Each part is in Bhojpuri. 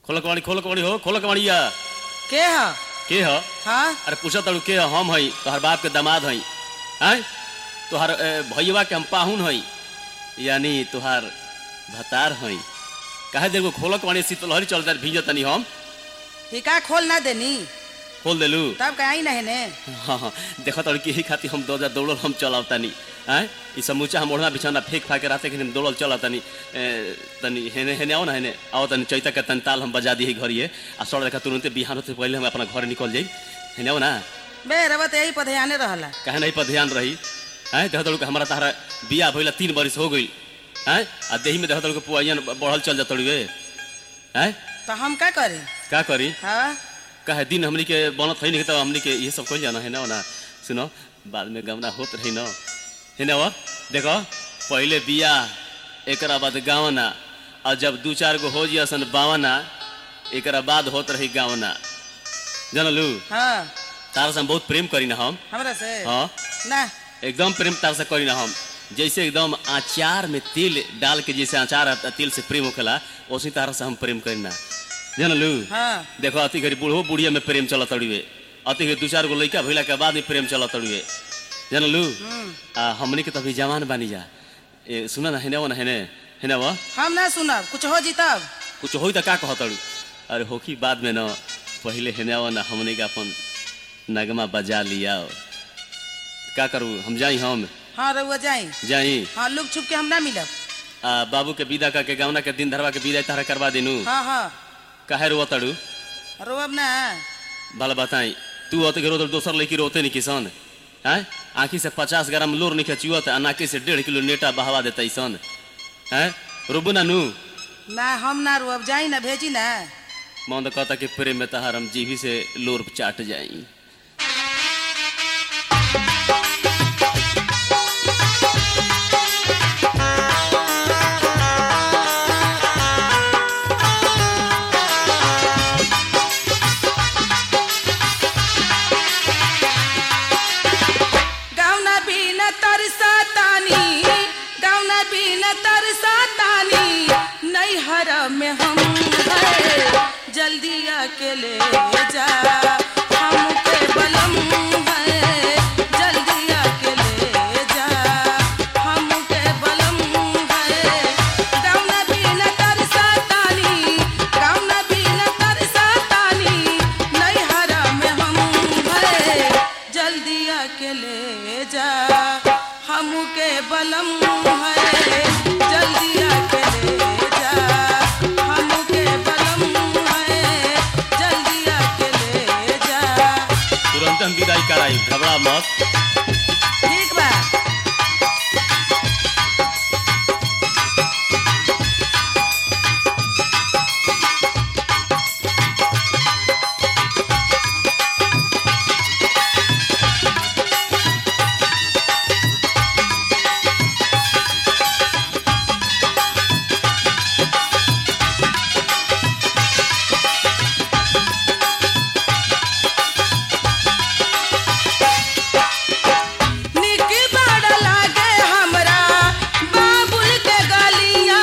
खोल कबाड़ी खोल कबाड़ी हो खोल कबाड़िया के ह के ह हाँ अरे पूछा तड़ू के ह? हम हई तोहर बाप के दामाद हई आय तोहर ए, भैया के हम पाहुन हई यानी तोहार भतार हई काहे देखो खोल कबाड़ी शीतलहरी चल जाए भीज तनी हम हिका खोल ना देनी खोल देलू तब कहीं नहीं ने हाँ हाँ देखो तड़ के ही खातिर हम दौड़ दौड़ल हम चलाव तनी आय ई समूचा हम ओढ़ना बिछौना फेंक फाक के रहते कि हम दौड़ल चला तनी ए, तनी हेने हेने आओ ना हेने आओ तनी चैता के तनी ताल हम बजा दी घरिए आ सड़ देखा तुरंते बिहान होते पहले हम अपना घर निकल जाई हेने आओ ना बे रबत यही पर ध्याने रहला काहे नहीं पर ध्यान रही आय देखो तड़ू के हमारा तहरा बिया भइला तीन बरिस हो गई आय आ देही में देखो तड़ू के पुआइयन बढ़ल चल जात तड़ुए आय तो हम का करी का करी हाँ काहे दिन हमनी के बनत है नहीं तो हमनी के ये सब कइल जाना है ना ना सुनो बाद में गमना होत रही न है ना वो देखो पहले बिया एकरा बाद गावना और जब दू चार गो हो जियसन बावना एकरा बाद होत रही गावना जानलू हाँ तारा से हम बहुत प्रेम करी ना हम हमरा से हाँ ना एकदम प्रेम तार से करी ना हम जैसे एकदम अचार में तेल डाल के जैसे अचार आ- तेल से प्रेम होखेला उसी तरह से हम प्रेम करी ना जानलू हाँ देखो अति घड़ी बूढ़ो बुढ़िया में प्रेम चलत तड़ुए अति घड़ी दू चार गो लड़का भइला के बाद में प्रेम चलत तड़ुए जानलू हम्म। आ हमनी के तो अभी जवान बानी जा ए सुना ना हेने वो ना हेने हेने वो हम ना सुनब कुछ हो जी तब कुछ होई त का कह तड़ू अरे होखी बाद में न पहले हेने वो ना हमनी के अपन नगमा बजा लिया का करू हम जाई हम हाँ रउआ जाई जाई हाँ लुक छुप के हम ना मिलब आ बाबू के विदा का के गावना के दिन धरवा के विदा तारा करवा देनु हाँ हाँ काहे रोवा तड़ू रोब ना भला बताई तू होते के रोते दोसर लड़की रोते नहीं किसान हैं आँखी से पचास ग्राम लोर नहीं खचुअत आ नाकी से डेढ़ किलो नेटा बहावा देता सन हैं रोबू ना नू ना हम ना रोब जाई ना भेजी ना मन तो कहता कि प्रेम में तहार हम जीभी से लोर चाट जाई गाउना बिन तरसा तानी गाउना बिन तरसा तानी नैहर में हम है जल्दी आके ले जा हमके बलम है जल्दी आके ले जा हमके बलम है गाउना बिन तरसा तानी गाउना बिन तरसा तानी नैहर में हम है जल्दी आके ले जा हमके बलम है जल्दी आके ले जा हमके बलम है जल्दी आके ले जा तुरंत हम विदाई कराई घबरा मत ठीक बा निक बड़ लागे हमरा बाबुल के गलिया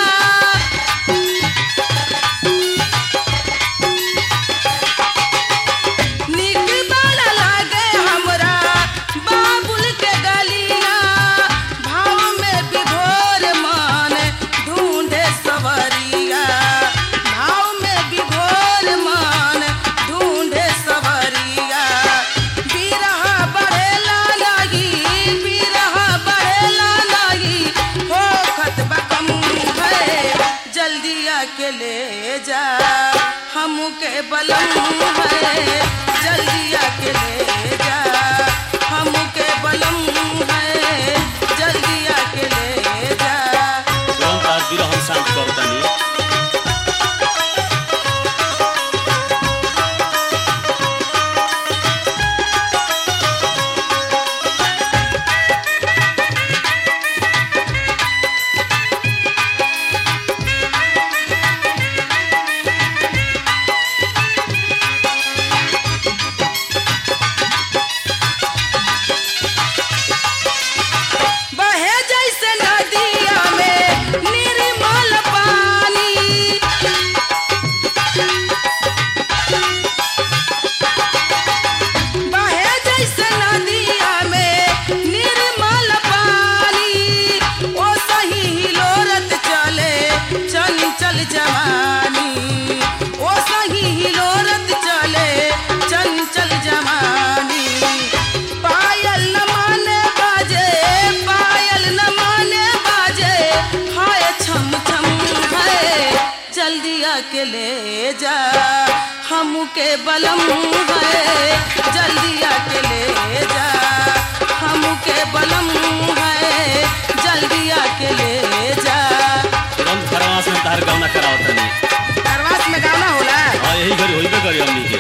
निक बड़ लागे हमरा बाबुल के गलिया भाव में विभोर मन ढूंढे सवरिया भाव में विभोर मन ढूंढे सवरिया बिरह बढ़ेला लगी बिरह बढ़ेला लगी हो खतबा कम है जल्दी आके ले जा हमके बलम है जल्दी आके ले जा हमके बलम है जल्दी आके ले जा तुरंत आज बिरह हम शांत करतानी बहे जैसे नदिया में निर्मल पानी ले जा हमके बलम है जल्दी आके ले जा हमके बलम है जल्दी आके ले जा तुरंत खरवास में तार गौना करावत नहीं करवास में गाना होला हाँ यही घड़ी होइबे करी हमनी के